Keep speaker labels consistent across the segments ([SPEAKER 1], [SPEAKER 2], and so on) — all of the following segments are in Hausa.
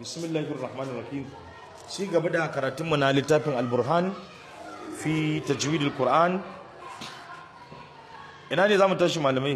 [SPEAKER 1] bismillahir rahmanir rahim ci gaba da karatunmu na littafin al-burhan fi tajwidil qur'an ina ne zamu tashi malamai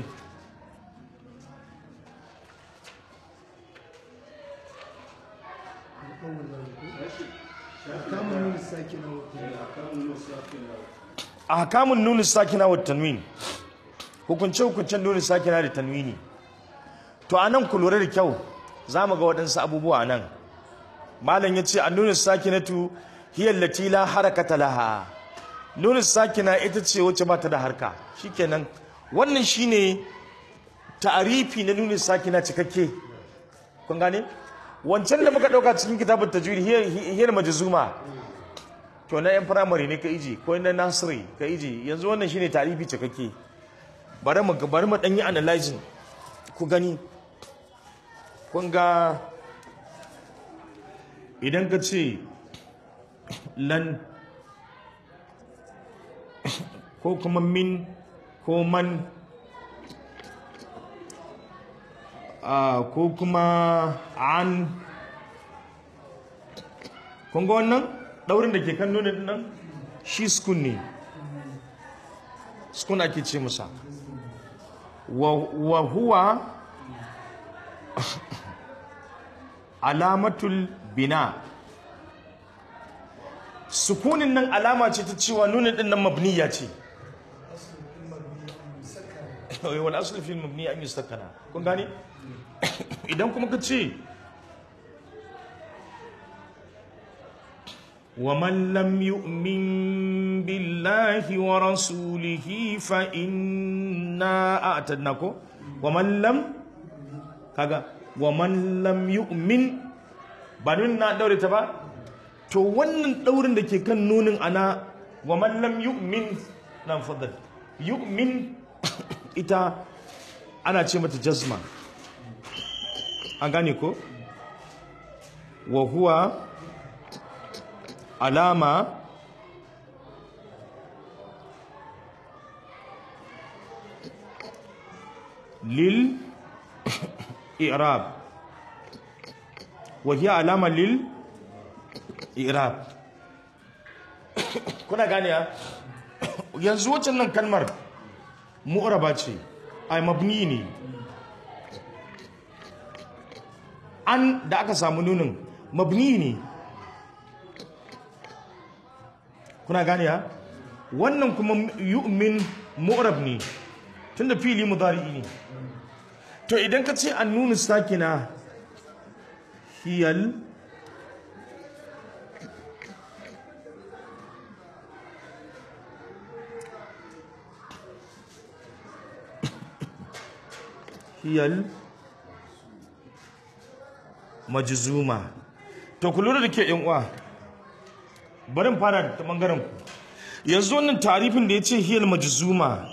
[SPEAKER 1] ahkamun nun sakina wa tanwin hukunce hukuncen nun sakina da tanwini to anan ku lura da kyau zamu ga waɗansu abubuwa nan malam yace an-nun sakinatu hiya allati la harakata laha nun sakina ita ce wacce ba ta da harka shikenan wannan shine ta'arifi na nun sakina cikakke kun gane wancan da muka dauka cikin kitabut tajwid hiya hiya majzuma to na yan firamare ne ka iji ko na nasiri ka iji yanzu wannan shine tarifi cikakke bari mu bari mu dan yi analyzing ku gani kun ga idan ka ce lan ko kuma min ko man ko kuma an kun ga wannan daurin da ke kan nuna nan shi skun ne skun ake ce musa wa huwa alamatul bina sukunin nan alama ce ta cewa nuna din nan mabniya ce wal asl fil mabni an yustakana kun gane idan kuma ka ce ومن لم يؤمن بالله ورسوله فإنا أعتدناكو ومن لم كذا ومن لم يؤمن بانون نا دوري تبا to wannan daurin da ke kan nunin ana wa man lam yu'min nan fadal yu'min ita ana ce mata jazma an gane ko wa huwa alama lil i'rab wa hiya alama lil i'rab kuna gane ya yanzu waccan nan kalmar mu'raba ce ai mabni ne an da aka samu nunin mabni ne kuna gane ya wannan kuma yu'min mu'rab ne tunda fili mudari'i ne to idan ka ce an nuna sakina hiyal hiyal majzuma to ku lura da ke yan uwa bari fara ta bangaren ku yanzu wannan tarifin da ya ce hiyal majzuma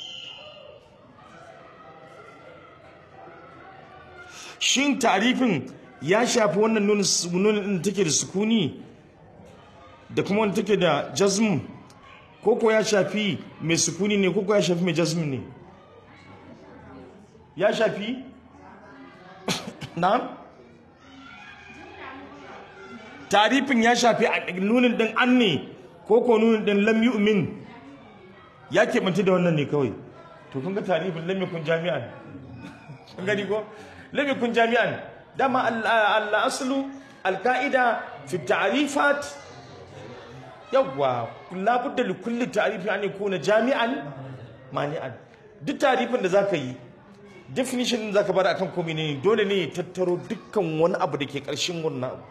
[SPEAKER 1] shin tarifin ya shafi wannan nunin da take da sukuni da kuma wanda take da jazm ko ko ya shafi mai sukuni ne ko ko ya shafi mai jazm ne ya shafi na'am tarifin ya shafi nunin din an ne ko ko nunin din lam yu'min ya keɓanta da wannan ne kawai to kun ga tarifin lam yakun jami'an kun gani ko lam yakun jami'an dama al aslu al qa'ida fi ta'rifat yawwa la budda li kulli ta'rifin an yakuna jami'an mani'an duk tarifin da zaka yi definition din zaka bar akan komai ne dole ne ya tattaro dukkan wani abu da ke ƙarshen wannan abu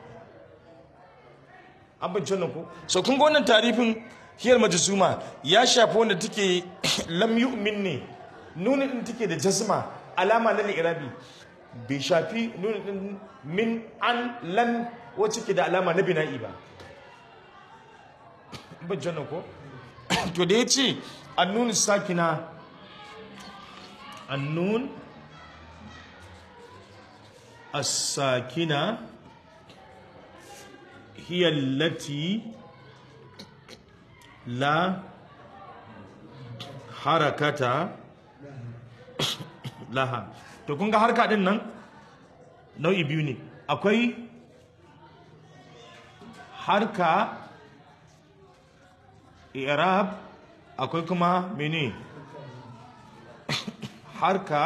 [SPEAKER 1] an bincin nan ko so kun ga wannan tarifin hiyar majzuma ya shafi wanda take lam yu'min ne nunin din take da jazma alama na irabi bai shafi nunin din min an lan wacce ke da alama na bina'i ba bincin nan ko to da yace annun sakina annun as-sakina هي التي لا حركة laha to kun ga harka din nan nau'i biyu ne akwai harka i'rab akwai kuma mene harka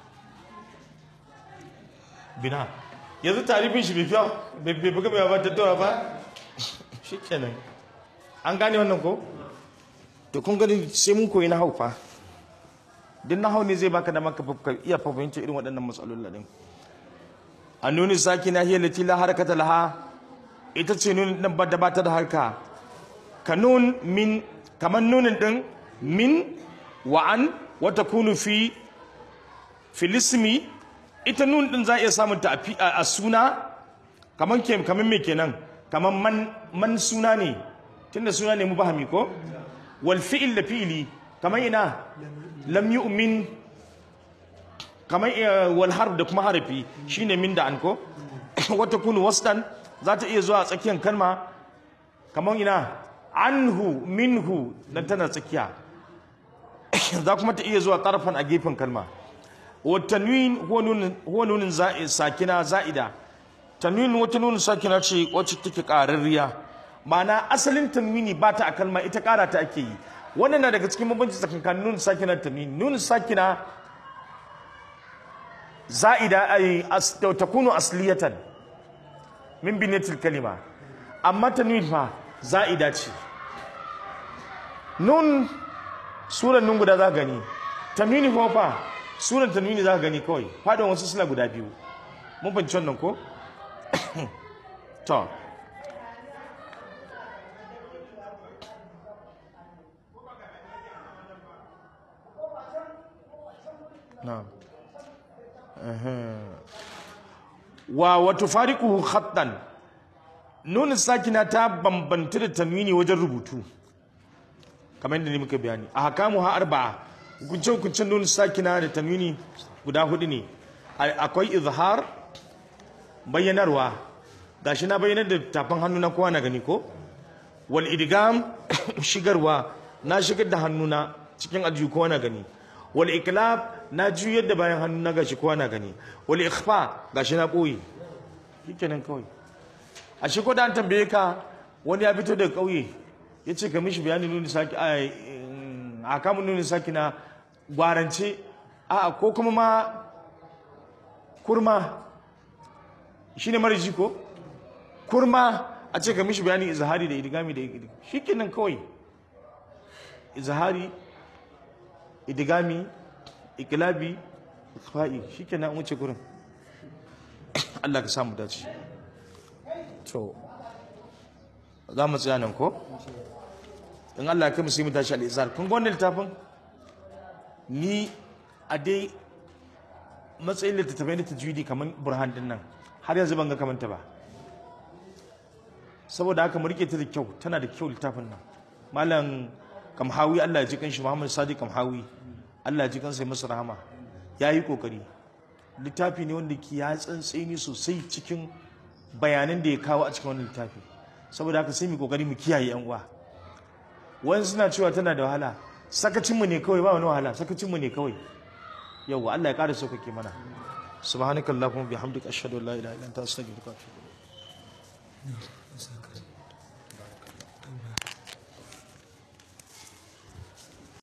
[SPEAKER 1] bina yanzu tarifin shi bai fiya bai buga bai ba tattawa ba shi kenan an gane wannan ko to kun gani sai mun koyi na hau fa duk na hau ne zai baka da maka iya fahimci irin waɗannan matsalolin din a nuni saki na hiyar lati la harakata laha ita ce nunin din da ba ta da harka ka nun min kamar nunin din min wa an wata kunu fi filismi ita nun din za a iya samun ta a suna kamar ke kamar me kenan kamar man man suna ne tunda suna ne mubahami ko wal fi'il da fi'ili kamar ina lam yu'min kamar wal harf da kuma harafi shine min da an ko wata kunu wasdan za ta iya zuwa tsakiyar kalma kamar ina anhu minhu dan tana tsakiya za kuma ta iya zuwa tarfan a gefen kalma wa tanwin huwa nunin sakina za'ida tanwin wata nunin sakina ce wacce take ƙararriya ma'ana asalin tanwini ba ta a kalma ita ƙara ta ake yi wannan na daga cikin mabanci tsakankanin nunin sakina da tanwini nunin sakina za'ida ay takunu asliyatan min binatil kalima amma tanwin fa za'ida ce nun suran nun guda za gani tanwini kuma fa suran tanwini za gani kawai fadon wasu suna guda biyu mun fahimci wannan ko to na'am wa wato fariquhu khattan nun sakina ta bambanta da tanwini wajen rubutu kamar yadda ne muka bayani a hakamu ha arba'a hukunce hukuncen nun sakina da tanwini guda hudu ne akwai izhar bayyanarwa gashi na bayyanar da tafin hannu na kowa na gani ko wal idgam shigarwa na shigar da hannuna cikin aljihu kowa na gani wal iklab na juyar da bayan hannu na gashi kowa na gani wal ikhfa gashi na boye shikenan kawai a shi ko da an tambaye ka wani ya fito daga kauye ya ce ka mishi bayanin nuni saki a kamun nuni saki na gwarance a ko kuma ma kurma shi ne mariji ko kurma a ce ka mishi bayanin izahari da idigami da idigami shi kenan kawai izahari idigami ikilabi ikfa'i shi kenan wuce kurin Allah ka samu dace to za mu tsaya nan ko in Allah ya kai mu sai mu tashi al-izar kun ga wannan littafin ni a dai matsayin littattafai na tajwidi kamar burhan din nan har yanzu ban ga kamanta ba saboda haka mu rike ta da kyau tana da kyau littafin nan malam kamhawi Allah ya ji kanshi Muhammad Sadiq kamhawi Allah ya ji kansa ya masa rahama yayi kokari littafi ne wanda ke ya tsantseni sosai cikin bayanan da ya kawo a cikin wannan littafi saboda haka sai mu kokari mu kiyaye yan uwa wani suna cewa tana da wahala sakacinmu ne kawai ba wani wahala sakacinmu ne kawai yawwa Allah ya ƙara sauƙaƙe mana subhanakallahumma bihamdika ashhadu an la ilaha illa anta astaghfiruka wa atubu ilayk